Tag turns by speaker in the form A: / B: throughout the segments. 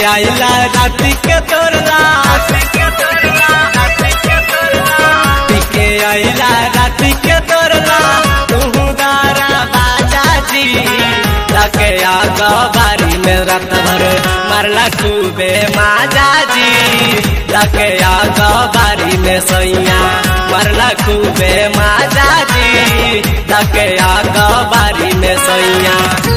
A: आइला राती के तोरला पीके आइला राती के तोरला तू दारा बाजा जी लके आगा बारी में रात भर मरला खूबे माजा जी लके आगा बारी में सैया मरला खूबे माजा जी लके आगा बारी में सैया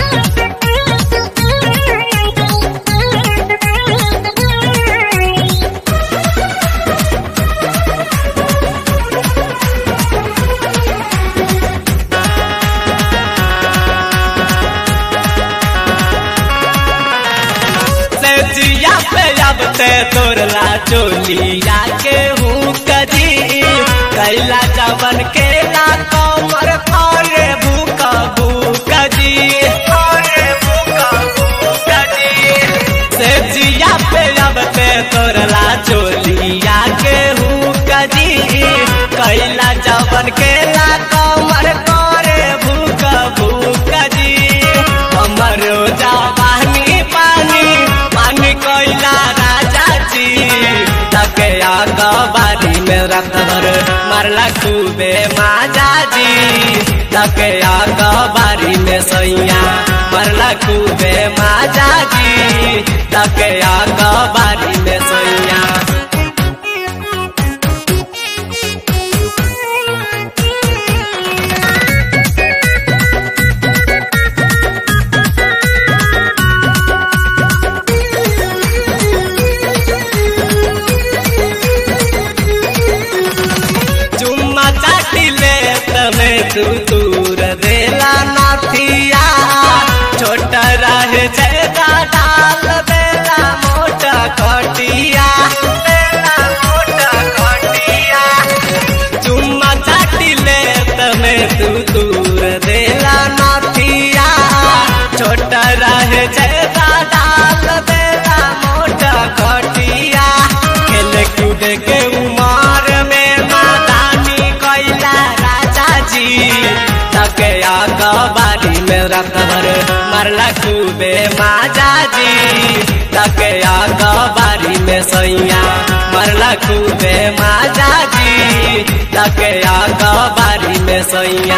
A: से जिया पे अब ते तोरला चोलिया के हूँ कजी कैला जवन के ला कमर करे भूख भूख जी से जिया पे अब ते तोरला चोलिया के हूँ कजी कैला जवन के ला कमर करे भूख भूख जी हमरो जवानी पानी पानी कोइला राजा जी तके आगा बारी में रख भर मरला खूबे माजा जी तके आगा बारी में सैया मरला खूबे माजा जी तके आगा बारी में सैया चुम्मा चाटी ले तमे तू दूर देला नाथिया छोटा रहे जैदा डाल देला मोटा कटिया देला मोटा कटिया चुम्मा चाटी ले तमे तू दूर देला नाथिया छोटा रहे जैदा डाल देला मोटा कटिया खेल कूद के उमर में मादानी कैला राजा जी तके आगा बारी में रख भर मरला खूबे माजा जी तके आगा बारी में सैया मरला खूबे माजा जी तके आगा बारी में सैया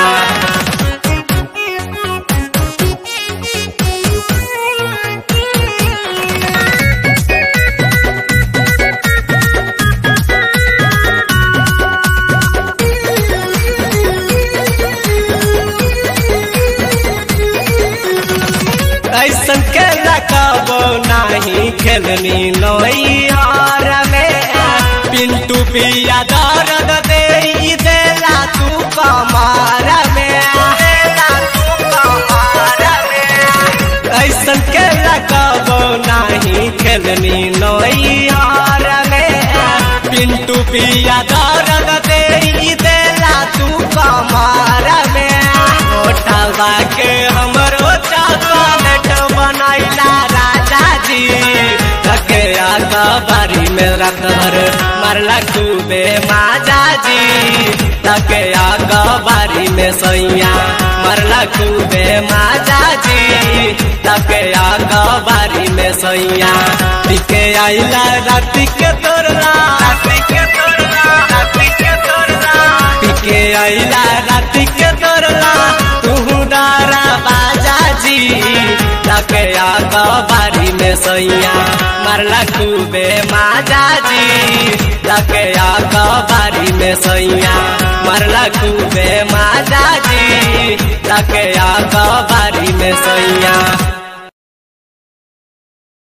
A: ऐसन के रखबो नाही खेलनी लोइयार में पिंटू पिया दर्द दे देला तू कमार में देला तू कमार में ऐसन के रखबो नाही खेलनी लोइयार में पिंटू पिया दर्द दे देला तू कमार में ओठवा के हमरो चॉकलेट बनैला राजा जी थके आगा बारी में रख भर मरला खूबे माजा जी थके आगा बारी में सैया मरला खूबे माजा जी थके आगा बारी में सैया पिके आइला राती के तोरला राती के तोरला राती के तोरला पिके आइला राती के तोरला तू दारा बाजा जी तके आगा बारी में सैया मरला खूबे माजा जी तके आगा बारी में सैया मरला खूबे माजा जी तके आगा बारी में सैया